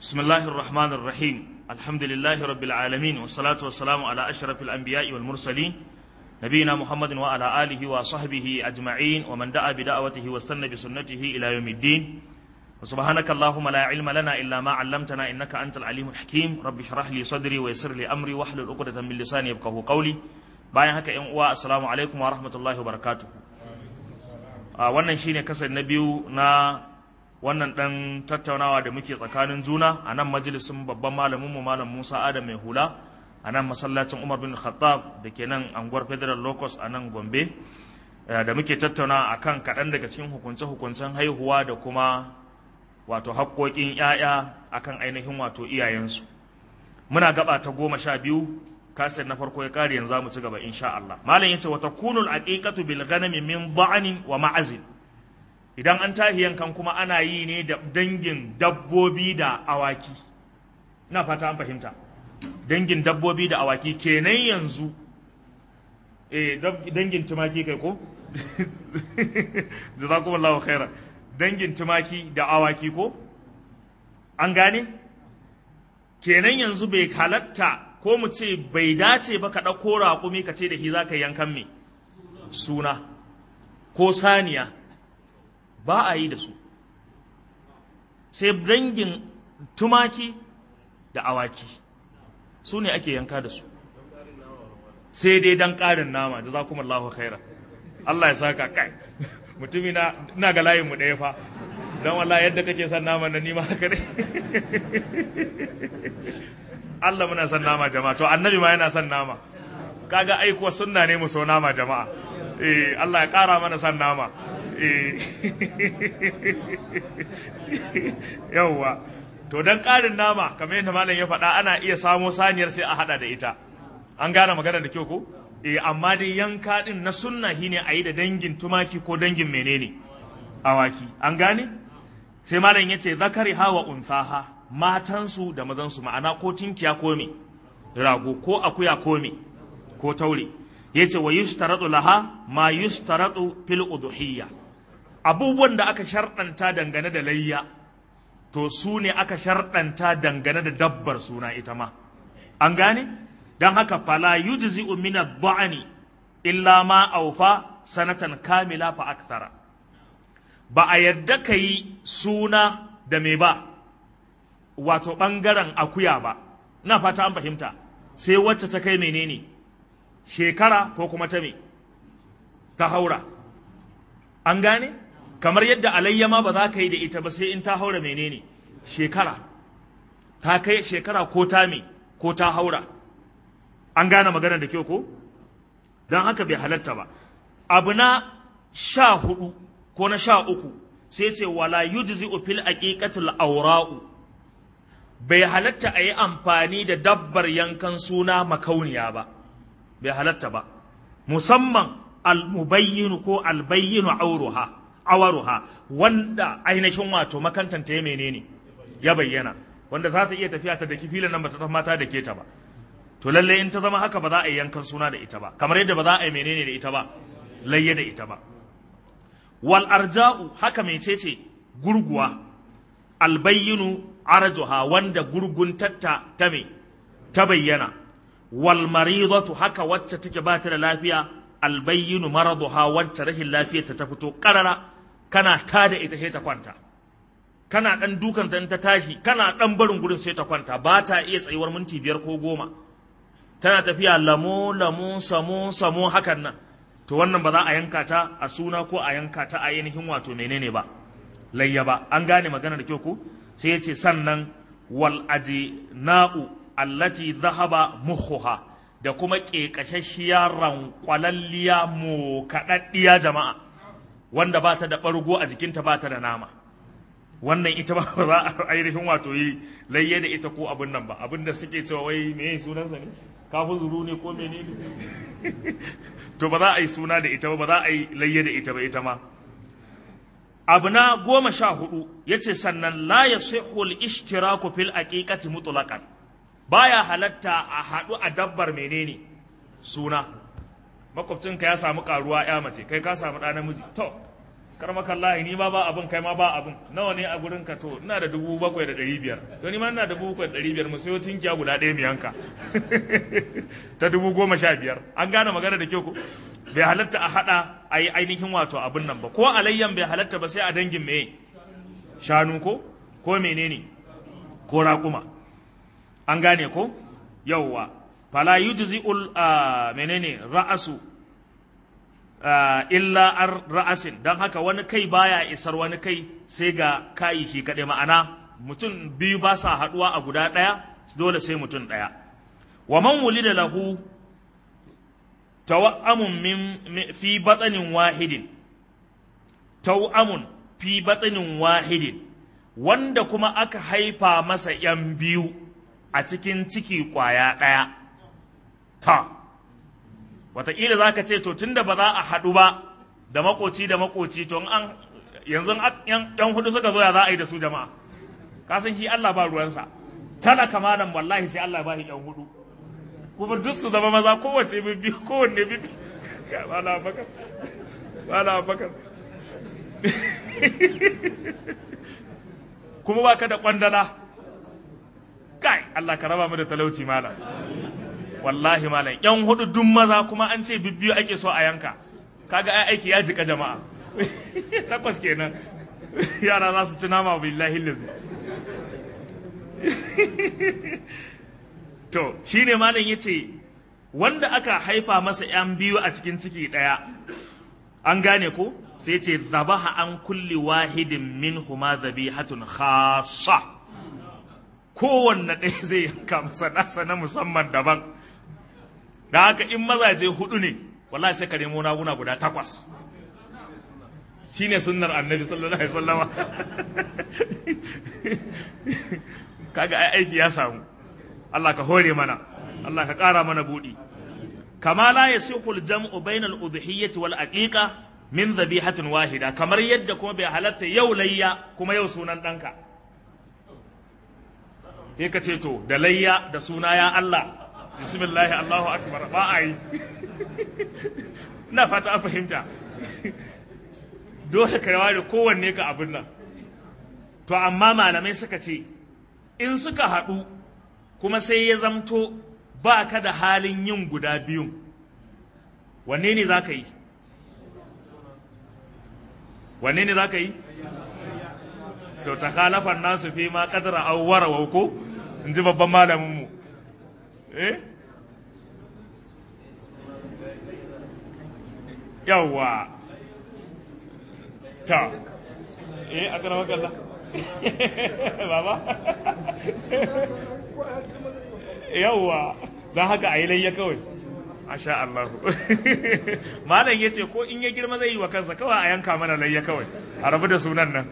بسم الله الرحمن الرحيم الحمد لله رب العالمين والصلاة والسلام على أشرف الأنبياء والمرسلين نبينا محمد وعلى آله وصحبه أجمعين ومن دعا بدعوته واستنى بسنته إلى يوم الدين وسبحانك اللهم لا علم لنا إلا ما علمتنا إنك أنت العليم الحكيم رب اشرح لي صدري ويسر لي أمري واحلل عقدة من لساني يفقهوا قولي bayan haka yan uwa assalamu alaikum wa rahmatullahi wa barakatuh a wannan shine kasar na biyu na wannan dan tattaunawa da muke tsakanin juna a nan majalisin babban malamin mu malam Musa Adam mai hula a nan masallacin Umar bin Khattab da ke nan anguwar Federal Locus a nan Gombe da muke tattauna akan kaɗan daga cikin hukunce-hukuncen haihuwa da kuma wato haƙoƙin 'ya'ya akan ainihin wato iyayensu muna gaba ta goma sha biyu kasir na farko ya kare yanzu mu ci gaba insha Allah malam yace wa takunu al-aqiqatu bil ghanami min da'nin wa ma'azin idan an tahi yankan kuma ana yi ne da dangin dabbobi da awaki ina fata an fahimta dangin dabbobi da awaki kenan yanzu eh dangin tumaki kai ko jazakumullahu khairan dangin tumaki da awaki ko an gane kenan yanzu bai halatta ko mu ce bai dace ba ka ɗauko raƙumi ka ce da shi za ka yankan me suna ko saniya ba a yi da su sai dangin tumaki da awaki su ne ake yanka da su sai dai don ƙarin nama da za kuma Allah khaira Allah ya saka kai mutumi na ga layin mu ɗaya fa don wallah yadda kake son nama na nima haka ne Allah muna son nama jama'a to annabi ma yana son nama kaga aikuwa sunna ne mu so nama jama'a eh Allah ya kara mana son nama eh yawwa to dan karin nama kamar yadda malam ya faɗa ana iya samo saniyar sai a hada da ita an gane magana da kyau ko eh amma dai yanka din na sunna shine a yi da dangin tumaki ko dangin menene awaki an gane sai malam yace zakari hawa unsaha matansu da mazansu ma'ana ko tinkiya ko me rago ko akuya ko me ko taure yace wa yustaratu laha ma yustaratu fil udhiyya abubuwan da aka sharɗanta dangane da layya to su ne aka sharɗanta dangane da dabbar suna ita ma an gane don haka fala yujzi'u min ad-da'ni illa ma awfa sanatan kamila fa akthara ba a yadda kai suna da me ba wato ɓangaren akuya ba na fata an fahimta sai wacce ta kai menene shekara ko kuma ta me ta haura an gane kamar yadda alayya ma ba za ka yi da ita ba sai in ta haura menene shekara ta kai shekara ko ta me ko ta haura an gane magana da kyau ko don haka bai halatta ba abu na sha hudu ko na sha uku sai ce wala yujzi'u fil aqiqatil awra'u bai halatta a yi amfani da dabbar yankan suna makauniya ba bai halatta ba musamman almubayyinu ko albayyinu auruha awaruha wanda ainihin wato makantanta ya menene ya bayyana wanda za ta iya tafiya ta daki filin nan ba ta mata da ke ta ba to lalle in ta zama haka ba za a yi yankan suna da ita ba kamar yadda ba za a yi menene da ita ba layye da ita ba wal arja'u haka mecece gurguwa albayyinu arjuha wanda gurguntatta ta me ta bayyana wal maridatu haka wacce take ba ta da lafiya albayyinu maraduha wacce rashin lafiyarta ta fito karara kana ta da ita sai ta kwanta kana dan dukan ta ta tashi kana dan barin gurin sai ta kwanta ba ta iya tsayuwar minti biyar ko goma tana tafiya lamo lamo samo samo hakan nan to wannan ba za a yanka ta a suna ko a yanka ta a ainihin wato menene ba layya ba an gane magana da kyau ko sai ya ce sannan wal na'u allati zahaba mukhuha da kuma ƙeƙashashiya rankwalalliya mu kaɗaɗɗiya jama'a wanda ba ta da ɓargo a jikinta ba ta da nama wannan ita ba za a ainihin wato yi layye da ita ko abin nan ba abin da suke cewa wai me sunansa ne kafin zuru ne ko mene ne to ba za a yi suna da ita ba ba za a yi layye da ita ba ita ma abu na goma sha hudu ya ce sannan la ya sihul ishtiraku fil aqiqati mutlaqan baya halatta a haɗu a dabbar menene suna makwabcinka ya samu karuwa ya mace kai ka samu ɗa namiji to karmakallahi ni ma ba abin kai ma ba abin nawa ne a gurin ka to ina da dubu bakwai da ɗari biyar to ni ma ina da dubu bakwai da ɗari biyar mu sayo tinkiya guda ɗaya mu yanka ta dubu goma sha biyar an gane magana da kyau ko bai halatta a haɗa a yi ainihin wato abin nan ba ko alayyan bai halatta ba sai a dangin meye shanu ko ko menene ko raƙuma an gane ko yauwa fala yujzi'ul menene ra'asu illa ar ra'asin don haka wani kai baya isar wani kai sai ga kayi shi kaɗai ma'ana mutum biyu ba sa haɗuwa a guda ɗaya dole sai mutum ɗaya wa man wulida lahu tawa'amun min fi batsanin wahidin tawa'amun fi batsanin wahidin wanda kuma aka haifa masa ‘yan biyu a cikin ciki ƙwaya ɗaya ta wataƙila za ka ce to tunda ba za a haɗu ba da makoci da makoci to an yanzu ‘yan hudu suka zo ya za a yi da su jama'a ka san shi Allah ba ruwansa talaka malam wallahi sai Allah ba shi ‘yan hudu kuma duk su zama maza kowace bibbi kowanne bibbi ba na bakar ba na bakar kuma ba ka da kwandala kai Allah ka raba mu da talauci malam wallahi malam yan hudu duk maza kuma an ce bibbiyu ake so a yanka kaga ai aiki ya jika jama'a takwas kenan yara za su ci nama billahi lillahi to shine malam yace wanda aka haifa masa yan biyu a cikin ciki daya an gane ko sai ce zabaha an kulli wahidin min huma zabihatun khassa kowanne ɗaya zai yanka masa nasa na musamman daban da haka in mazaje hudu ne wallahi sai ka nemo naguna guda takwas shine sunnar annabi sallallahu alaihi wasallama kaga ai aiki ya samu Allah ka hore mana Allah ka ƙara mana buɗi kama la yasihu al-jam'u bayna al-udhiyyati wal aqiqa min dhabihatin wahida kamar yadda kuma bai halatta yau layya kuma yau sunan ɗanka sai ka ce to da layya da suna ya Allah bismillah Allahu akbar ba a yi ina fata an fahimta dole ka yawa da kowanne ka abin nan to amma malamai suka ce in suka haɗu kuma sai ya zamto ba ka da halin yin guda biyun wanne ne za ka yi wanne ne za ka yi to ta kalafan nasu fi ma kadara awwara ko in ji babban malaminmu eh yawwa ta eh a kana makalla baba yawwa don haka a yi layya kawai Masha Allah. Malam ya ce ko in ya girma zai yi wa kansa kawai a yanka mana layya kawai, a rabu da sunan nan.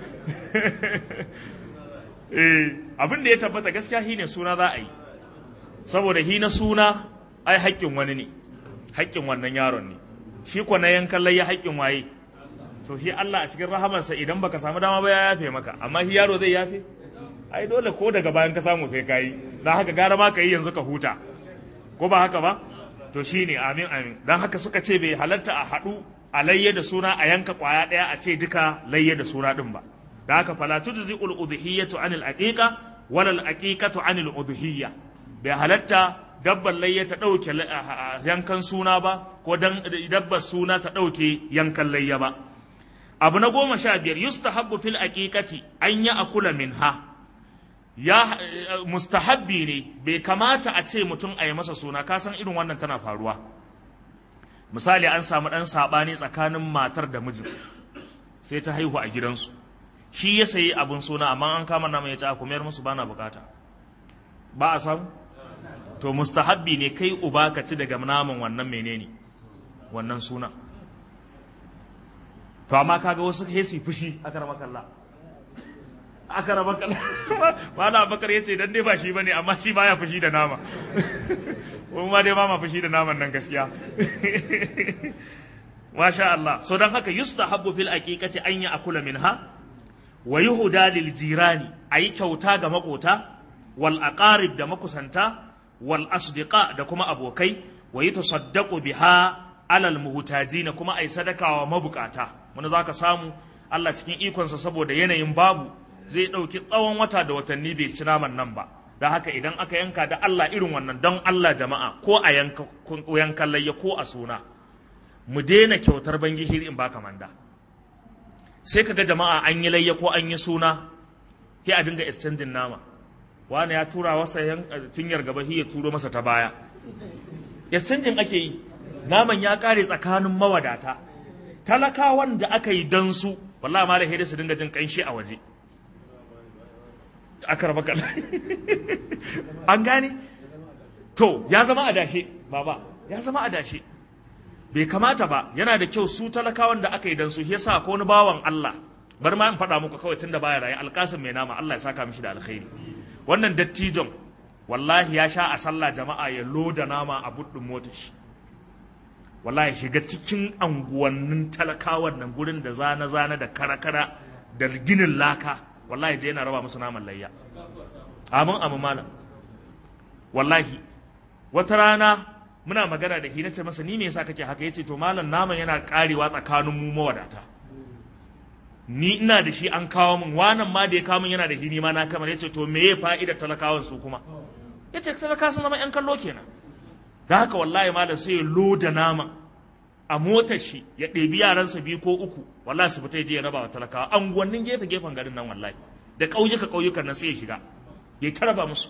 Eh, abin da ya tabbata gaskiya shi ne suna za a yi. Saboda hi na suna ai haƙƙin wani ne, haƙƙin wannan yaron ne. Shi ko na yankan layya haƙƙin waye. So shi Allah a cikin rahamarsa idan baka samu dama ba ya yafe maka, amma shi yaro zai yafe? Ai dole ko daga bayan ka samu sai ka yi, don haka gara ma ka yi yanzu ka huta. Ko ba haka ba? to shi ne amin amin don haka suka ce bai halatta a haɗu a layya da suna a yanka ƙwaya ɗaya a ce duka layya da suna ɗin ba da haka fala tujzi ul udhiyatu anil aqiqa wal al aqiqatu anil udhiyya bai halatta dabbar layya ta ɗauke yankan suna ba ko dan dabbar suna ta ɗauke yankan layya ba abu na goma sha biyar yustahabbu fil aqiqati an ya akula minha ya mustahabbi ne bai kamata a ce mutum a yi masa suna kasan irin wannan tana faruwa misali an samu ɗan saɓani tsakanin matar da mijin sai ta haihu a gidansu shi ya sayi abin suna amma an kama nama ya ci a kumiyar musu bana bukata ba a samu to mustahabbi ne kai uba ka ci daga naman wannan menene wannan suna to amma kaga wasu hesi fushi aka rama kalla aka raba kalla ba na bakar ya ce dan dai ba shi bane amma shi baya fushi da nama kuma ma dai ba ma fushi da naman nan gaskiya masha Allah so dan haka yustahabbu fil aqiqati an ya akula minha wa yuhda lil jirani ayi kyauta ga makota wal aqarib da makusanta wal asdiqa da kuma abokai wa yatasaddaqu biha alal muhtajin kuma ai sadaka wa mabukata wanda zaka samu Allah cikin ikonsa saboda yanayin babu zai ɗauki tsawon wata da watanni bai ci naman nan ba da haka idan aka yanka da Allah irin wannan don Allah jama'a ko a yankan layya ko a suna mu daina kyautar bangishiri in baka manda sai kaga jama'a an yi layya ko an yi suna sai a dinga exchanging nama wani ya tura wasa cinyar gaba ya turo masa ta baya exchanging ake yi naman ya kare tsakanin mawadata talakawan da aka yi dan su wallahi ma da su dinga jin kanshi a waje aka raba kala an gane to ya zama adashe baba ya zama adashe bai kamata ba yana da kyau su talakawan da aka yi dan su yasa ko wani bawan Allah bar ma in faɗa muku kawai tunda baya raye alƙasim mai nama Allah ya saka mishi da alkhairi wannan dattijon wallahi ya sha a sallah jama'a ya loda nama a buɗin motar shi wallahi shiga cikin anguwannin talakawan nan gurin da zana zana da karakara da ginin laka wallahi je yana raba musu naman layya amin amin malam wallahi wata rana muna magana da shi na ce masa ni me yasa kake haka yace to malam naman yana karewa tsakanin mu mawadata ni ina da shi an kawo min wanan ma da ya kawo min yana da shi ni ma na kamar yace to me ya fa'idar talakawan su kuma yace talaka sun zama yan kallo kenan da haka wallahi malam sai ya loda nama a motar shi ya ɗebi yaransa biyu ko uku wallahi su fita je ya raba wa talakawa anguwannin gefe gefen garin nan wallahi da ƙauyuka ƙauyukan nan sai ya shiga ya ta raba musu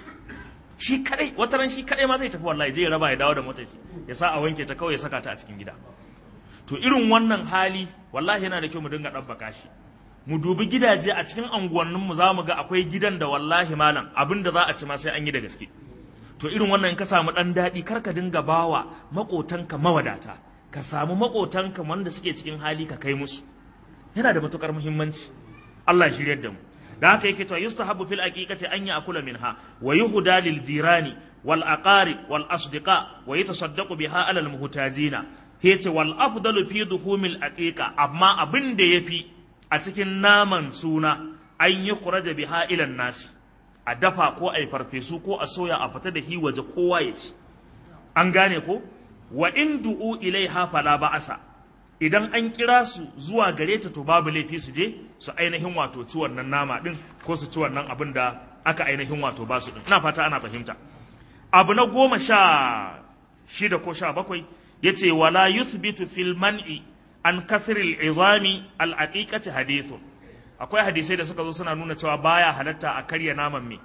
shi kadai wata ran shi kadai ma zai tafi wallahi zai raba ya dawo da motar shi ya sa a wanke ta kawai ya saka ta a cikin gida to irin wannan hali wallahi yana da kyau mu dinga ɗabbaka shi mu dubi gidaje a cikin anguwannin mu za mu ga akwai gidan da wallahi malam abin da za a ci ma sai an yi da gaske to irin wannan in ka samu ɗan daɗi kar ka dinga bawa maƙotanka mawadata ka samu maƙotanka wanda suke cikin hali ka kai musu yana da matukar muhimmanci Allah ya shiryar da mu da haka yake to yustahabbu fil aqiqati an ya'kula minha wa yuhda lil jirani wal aqarib wal asdiqa wa yatasaddaqu biha ala al muhtajina yace wal afdalu fi duhumil aqiqa amma abin da yafi a cikin naman suna an yi khuraja biha ila nasi a dafa ko a yi farfesu ko a soya a fita da hi waje kowa ya ci an gane ko wa in du'u ilaiha fala ba'asa idan an kira su zuwa gare ta to babu laifi su je su ainihin wato ci wannan nama din ko su ci wannan abin da aka ainihin wato ba su din ina fata ana fahimta abu na goma sha shida ko sha bakwai yace wala yuthbitu fil man'i an kathril izami al aqiqati hadithun akwai hadisai da suka zo suna nuna cewa baya halatta a karya naman me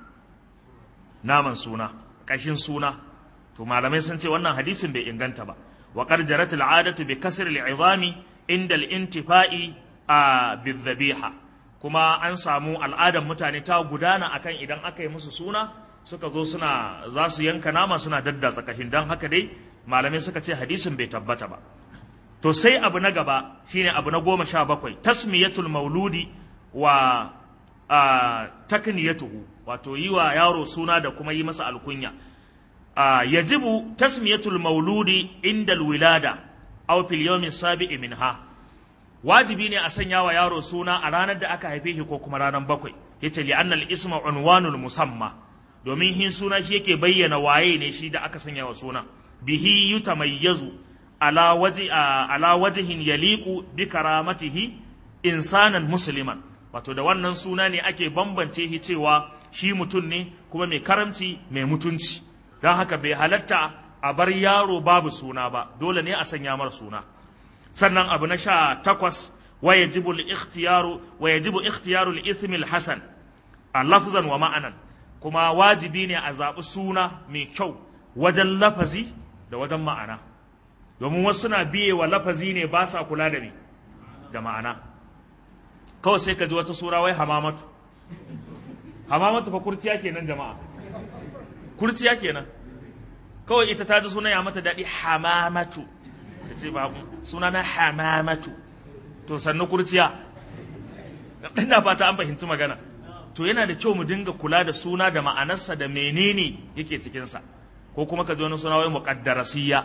naman suna kashin suna to malamai sun ce wannan hadisin bai inganta ba wa qad jarat al'adatu bi kasr al'izami inda al-intifa'i a bidhabiha kuma an samu al'adar mutane ta gudana akan idan aka yi musu suna suka zo suna za su yanka nama suna daddatsa kashin dan haka dai malamai suka ce hadisin bai tabbata ba to sai abu na gaba shine abu na goma sha bakwai tasmiyatul mauludi wa takniyatuhu wato yi wa yaro suna da kuma yi masa alkunya yajibu tasmiyatul mauludi inda alwilada aw fil yawmin sabi'i minha wajibi ne a sanya wa yaro suna a ranar da aka haife shi ko kuma ranar bakwai yace li annal isma unwanul musamma domin hin suna shi yake bayyana waye ne shi da aka sanya wa suna bihi yutamayyazu ala waji ala wajhin yaliqu bi karamatihi insanan musliman wato da wannan suna ne ake bambance shi cewa shi mutum ne kuma mai karamci mai mutunci don haka bai halatta a bar yaro babu suna ba dole ne a sanya mar suna sannan abu na sha takwas wa yajibu al-ikhtiyaru wa yajibu ikhtiyaru al-ism al-hasan a lafzan wa ma'anan kuma wajibi ne a zaɓi suna mai kyau wajen lafazi da wajen ma'ana domin wasu suna biye wa lafazi ne ba sa kula da ni da ma'ana kawai sai ka ji wata sura wai hamamatu hamamatu fa kurciya kenan jama'a kurciya kenan kawai ita ta ji suna ya mata daɗi hamamatu ta ce babu suna na hamamatu to sannu kurciya ina fata an fahimci magana to yana da kyau mu dinga kula da suna da ma'anarsa da menene yake cikinsa ko kuma ka ji wani suna wai muqaddarasiyya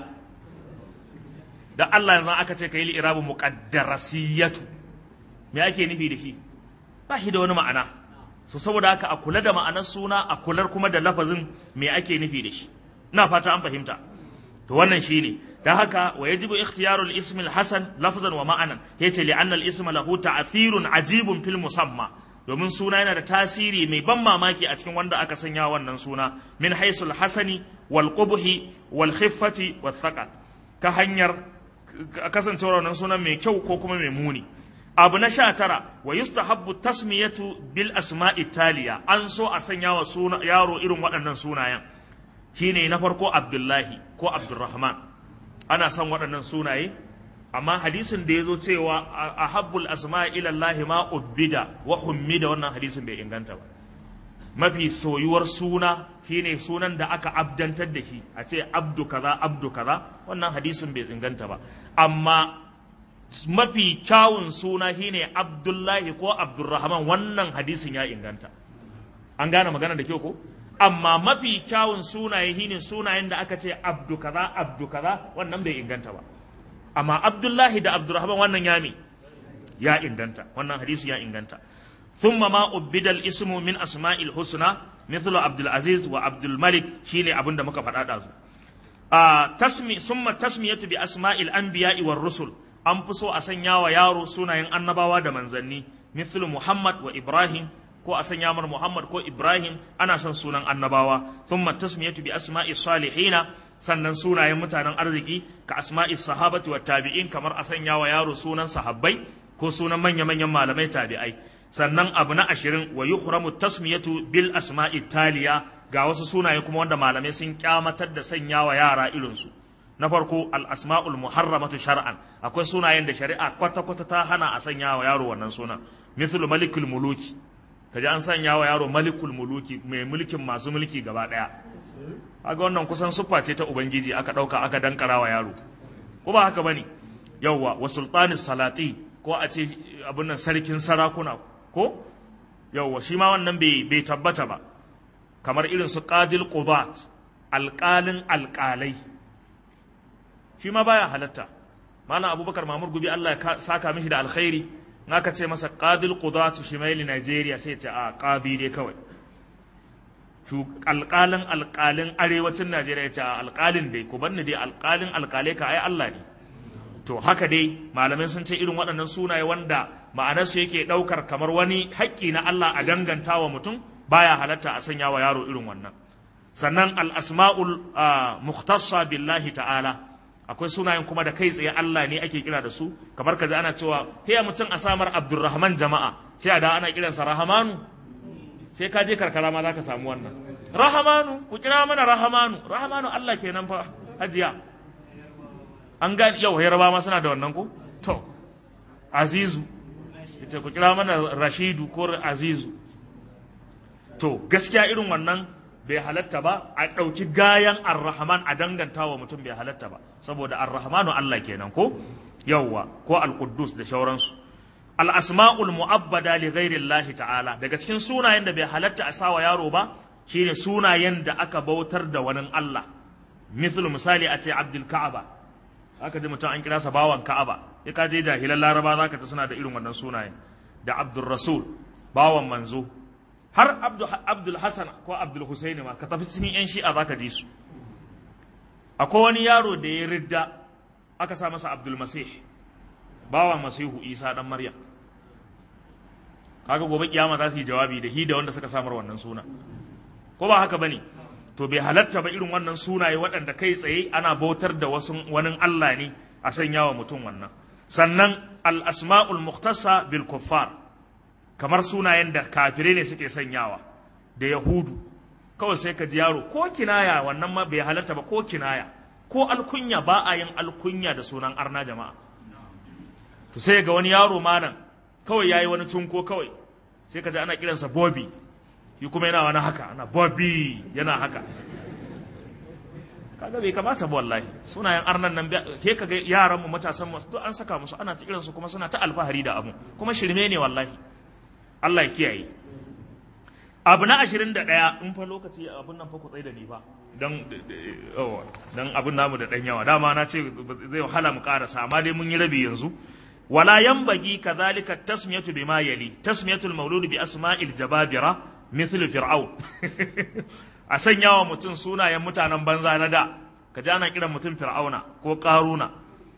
da Allah yanzu aka ce ka yi irabu muqaddarasiyatu me ake nufi da shi ba shi da wani ma'ana so saboda haka a kula da ma'anar suna a kular kuma da lafazin me ake nufi da shi ina fata an fahimta to wannan shine da haka wa yajibu ikhtiyaru al-ism al-hasan lafzan wa ma'anan yace li anna al-ism lahu ta'thirun ajibun fil musamma domin suna yana da tasiri mai ban mamaki a cikin wanda aka sanya wannan suna min haisul hasani wal qubhi wal khiffati wal thaqal ta hanyar kasancewar wannan sunan mai kyau ko kuma mai muni abu na sha tara wa yustahabbu tasmiyatu bil asma'i taliya an so a sanya wa suna yaro irin waɗannan sunayen shine na farko abdullahi ko abdurrahman ana son waɗannan sunaye amma hadisin da ya zo cewa a habbul asma'i ilallahi ma ubbida wa hummida wannan hadisin bai inganta ba mafi soyuwar suna shine sunan da aka abdantar da shi a ce abdu kaza abdu kaza wannan hadisin bai inganta ba amma mafi kyawun suna shine abdullahi ko abdurrahman wannan hadisin ya inganta an gane magana da kyau ko amma mafi kyawun sunaye shine sunayen da aka ce abdu kaza abdu kaza wannan bai inganta ba amma abdullahi da abdurrahman wannan yami ya inganta wannan hadisi ya inganta thumma ma ubbida ismu min asma'il husna mithlu abdul aziz wa abdul malik shine abin da muka faɗa ɗazu a tasmi summa tasmiyatu bi asma'il anbiya'i war rusul an fi so a sanya wa yaro sunayen annabawa da manzanni mithlu muhammad wa ibrahim ko a sanya mar muhammad ko ibrahim ana son sunan annabawa thumma tasmiyatu bi asma'i salihina sannan sunayen mutanen arziki ka asma'i sahabati wa tabi'in kamar a sanya wa yaro sunan sahabbai ko sunan manya-manyan malamai tabi'ai sannan abu na ashirin wa yuhramu tasmiyatu bil asma'i taliya ga wasu sunaye kuma wanda malamai sun kyamatar da sanya wa yara irinsu na farko al asma'ul muharramatu shar'an akwai sunayen da shari'a kwata-kwata ta hana a sanya wa yaro wannan sunan mithlu malikul muluki kaji an sanya wa yaro malikul muluki mai mulkin masu mulki gaba daya kaga wannan kusan siffa ce ta ubangiji aka dauka aka dankara wa yaro ko ba haka bane yawwa wa sultanis salati ko a ce abin nan sarkin sarakuna ko yawwa shi ma wannan bai bai tabbata ba kamar irin su qadil qudat alqalin alqalai shi ma baya halatta mana abubakar mamur gubi Allah ya saka mishi da alkhairi in aka ce masa qadil qudat shimaili Nigeria sai ce a qadi dai kawai alƙalin alƙalin arewacin Najeriya ya ce a alƙalin dai ku banni dai alƙalin alƙalai ka ai Allah ne to haka dai malamai sun ce irin waɗannan sunaye wanda ma'anarsu yake ɗaukar kamar wani haƙƙi na Allah a danganta wa mutum baya halatta a sanya wa yaro irin wannan sannan al-asma'ul muhtassa billahi ta'ala akwai sunayen kuma da kai tsaye Allah ne ake kira da su kamar kaji ana cewa hiya mutum a samar Abdulrahman jama'a sai a da ana kiransa Rahamanu sai ka je karkara ma za ka samu wannan rahamanu ku kira mana rahamanu rahamanu Allah kenan fa hajiya an gani yau yaraba ma suna da wannan ko to azizu yace ku kira mana rashidu ko azizu to gaskiya irin wannan bai halatta ba a ɗauki gayan arrahman a danganta wa mutum bai halatta ba saboda arrahmanu Allah kenan ko yawwa ko alquddus da shauransu al'asma'ul mu'abbada li ghairillahi ta'ala daga cikin sunayen da bai halatta a sawa yaro ba shine sunayen da aka bautar da wani Allah mithlu misali a ce abdul ka'aba aka ji mutum an kira sa bawan ka'aba ya ka je jahilan laraba zaka ta suna da irin wannan sunayen da abdul rasul bawan manzo har abdul hasan ko abdul husaini ma ka tafi cikin yan shi'a zaka ji su akwai wani yaro da ya ridda aka sa masa abdul masih bawan masihu isa dan maryam kaga gobe kiyama za su yi jawabi da hi da wanda suka samar wannan suna ko ba haka bane to bai halatta ba irin wannan sunaye waɗanda kai tsaye ana bautar da wasu wani Allah ne a sanya wa mutum wannan sannan al asma'ul muhtasa bil kuffar kamar sunayen da kafirai ne suke sanyawa da yahudu kawai sai ka ji yaro ko kinaya wannan ma bai halatta ba ko kinaya ko alkunya ba a yin alkunya da sunan arna jama'a to sai ga wani yaro malam kawai yayi wani tunko kawai sai ka ji ana kiransa Bobby shi kuma yana wani haka ana Bobby yana haka kaga bai kamata ba wallahi sunayen arnan nan ke kaga yaran mu matasan mu duk an saka musu ana ta kiransu kuma suna ta alfahari da abu kuma shirme ne wallahi Allah ya kiyaye abu na ashirin da ɗaya in fa lokaci abun nan fa ku tsaye da ni ba don don abun namu da ɗan yawa dama na ce zai wahala mu ƙarasa amma dai mun yi rabi yanzu ولا ينبغي كذلك التسمية بما يلي تسمية المولود بأسماء الجبابرة مثل فرعون أسنيا ومتن سونا يمتانا بنزا ندا ka ji ana kiran mutum fir'auna ko karuna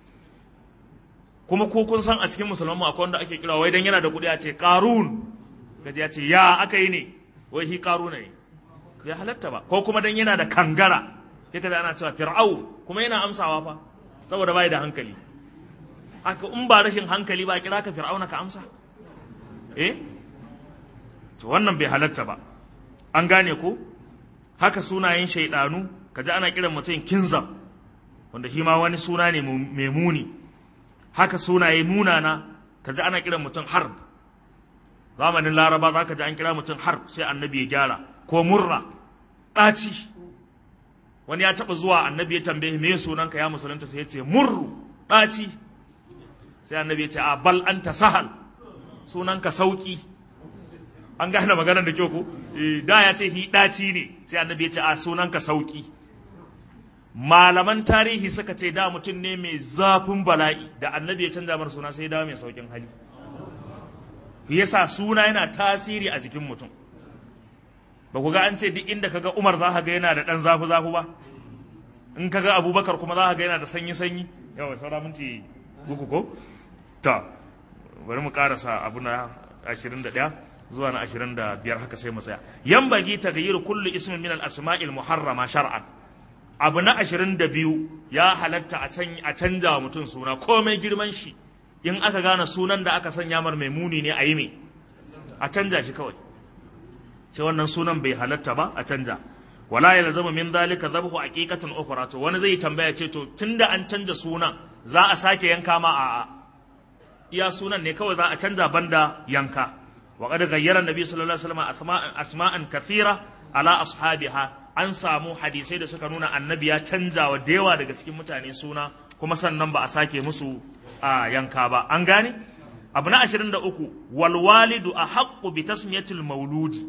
kuma ko kun san a cikin musulman mu akwai wanda ake kira wai dan yana da kuɗi a ce karun gaji ya ce ya aka yi ne wai shi karuna ne bai halatta ba ko kuma dan yana da kangara ya kaza ana cewa fir'au kuma yana amsawa fa saboda bai da hankali haka in ba rashin hankali ba kira ka fir'auna ka amsa eh to wannan bai halatta ba an gane ko haka sunayen shaidanu kaji ana kiran mutum kinzam wanda shi ma wani suna ne mai muni haka sunaye munana kaji ana kiran mutum harb zamanin laraba za ka ji an kira mutum harb sai annabi ya gyara ko murra ɗaci wani ya taɓa zuwa annabi ya tambaye me sunanka ya musulunta sai ya ce murru ɗaci sai annabi ya ce a bal anta sahal sunanka sauki an gane maganar da kyau ko da ya ce hi ɗaci ne sai annabi ya ce a sunanka sauki malaman tarihi suka ce da mutum ne mai zafin bala'i da annabi ya canza mar suna sai dawo mai saukin hali yasa suna yana tasiri a jikin mutum ba ku ga an ce duk inda kaga Umar za ka ga yana da ɗan zafi zafi ba in kaga Abubakar kuma za ka ga yana da sanyi sanyi yawa saura minti uku ko ta bari mu karasa abu na 21 zuwa na 25 haka sai mu tsaya yan bagi tagayyur kullu ismin min al-asma'il muharrama shar'an abu na 22 ya halatta a canja wa mutum suna komai girman shi in aka gane sunan da aka sanya mar mai muni ne a yi me a canja shi kawai sai wannan sunan bai halatta ba a canja wala ya zama min zalika zabhu aqiqatan ukhra to wani zai tambaya ce to tunda an canja sunan za a sake yanka ma a'a iya sunan ne kawai za a canja banda yanka wa qad ghayyara nabi sallallahu alaihi wasallam asma'an kathira ala ashabiha an samu hadisai da suka nuna annabi ya canja wa da yawa daga cikin mutane suna kuma sannan ba a sake musu a yanka ba an gane abu na 23 wal walidu a haqqu bi tasmiyatil mauludi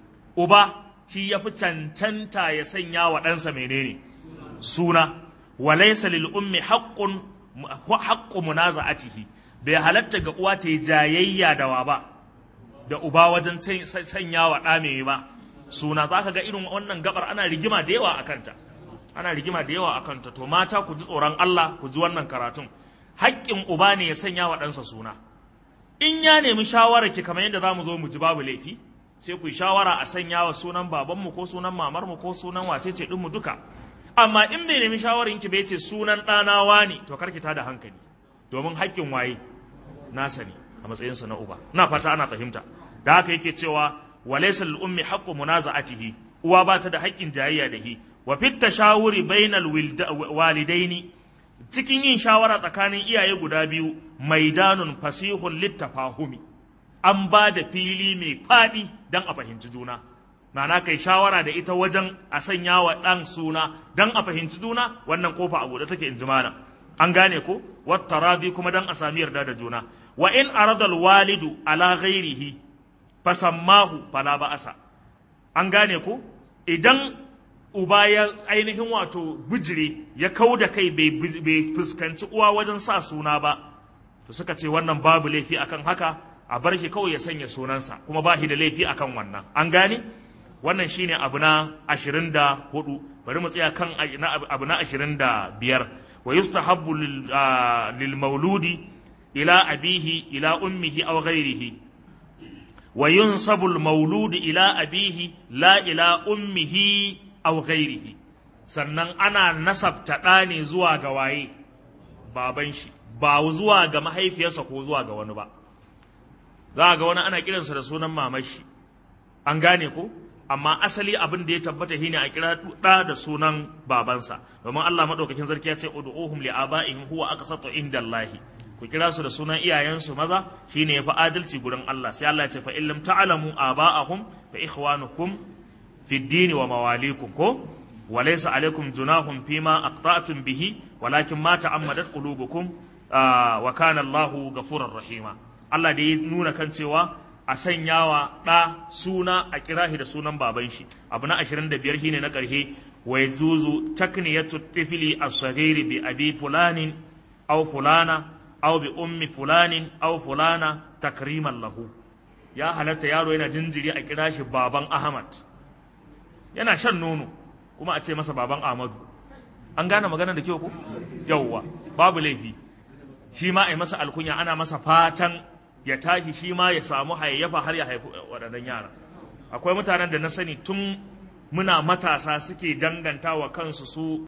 uba shi ya fi cancanta ya sanya wa ɗansa menene suna walaysa lil ummi haqqun haqqu munaza'atihi bai halatta ga uwa ta yi jayayya da wa ba da uba wajen sanya wa ɗa mai ba suna za ka ga irin wannan gabar ana rigima da yawa a kanta ana rigima da yawa a kanta to mata ku ji tsoron Allah ku ji wannan karatun haƙƙin uba ne ya sanya wa ɗansa suna in ya nemi shawara ki kamar yadda za mu zo mu ji babu laifi sai ku yi shawara a sanya wa sunan babanmu ko sunan mamarmu ko sunan wacece ɗinmu duka amma in bai nemi shawarin ki bai ce sunan ɗanawa ne to karki ta da hankali domin haƙƙin waye nasa ne a matsayinsa na uba ina fata ana fahimta da haka yake cewa walaysa lil ummi haqqu munaza'atihi uwa ba ta da haƙƙin jayayya da hi wa fit tashawuri bainal walidaini cikin yin shawara tsakanin iyaye guda biyu maidanun fasihun littafahumi an ba da fili mai faɗi don a fahimci juna ma'ana kai shawara da ita wajen a sanya wa ɗan suna don a fahimci juna wannan kofa a buɗe take in ji malam an gane ko wata radi kuma don a sami yarda da juna wa in aradal walidu ala ghairihi fasammahu fala ba'asa an gane ko idan uba ya ainihin wato bijire ya kau da kai bai fuskanci uwa wajen sa suna ba to suka ce wannan babu laifi akan haka a bar shi kawai ya sanya sunansa kuma ba shi da laifi akan wannan an gane wannan shine abu na ashirin da hudu bari mu tsaya kan abu na ashirin da biyar wa yustahabbu lil mauludi ila abihi ila ummihi aw ghairihi wa yunsabu al mauludi ila abihi la ila ummihi aw ghairihi sannan ana nasabta ɗa ne zuwa ga waye baban shi ba zuwa ga mahaifiyarsa ko zuwa ga wani ba za ga wani ana kiransa da sunan mamashi an gane ko amma asali abin da ya tabbata shine a kira ɗa da sunan babansa domin Allah madaukakin sarki ya ce ud'uhum li abaihim huwa aqsatu indallahi ku kira su da sunan iyayensu maza shine yafi adalci gurin Allah sai Allah ya ce fa in lam ta'lamu aba'ahum fa ikhwanukum fi ad wa mawalikum ko وليس عليكم جناح فيما أقطعتم به ولكن ما تعمدت قلوبكم آه وكان الله غفورا رحيما Allah da ya nuna kan cewa a sanyawa ɗa suna a kirahi da sunan baban shi abu na 25 shine na ƙarshe wa yazuzu takniyatu tifli as-saghiri bi abi fulanin aw fulana aw bi ummi fulanin aw fulana takriman lahu ya halatta yaro yana jinjiri a kira shi baban Ahmad yana shan nono kuma a ce masa baban Ahmadu an gane magana da kyau ko yawwa babu laifi shi ma a yi masa alkunya ana masa fatan ya tashi shi ma ya samu hayayyafa har ya haifi waɗannan yara akwai mutanen da na sani tun muna matasa suke danganta wa kansu su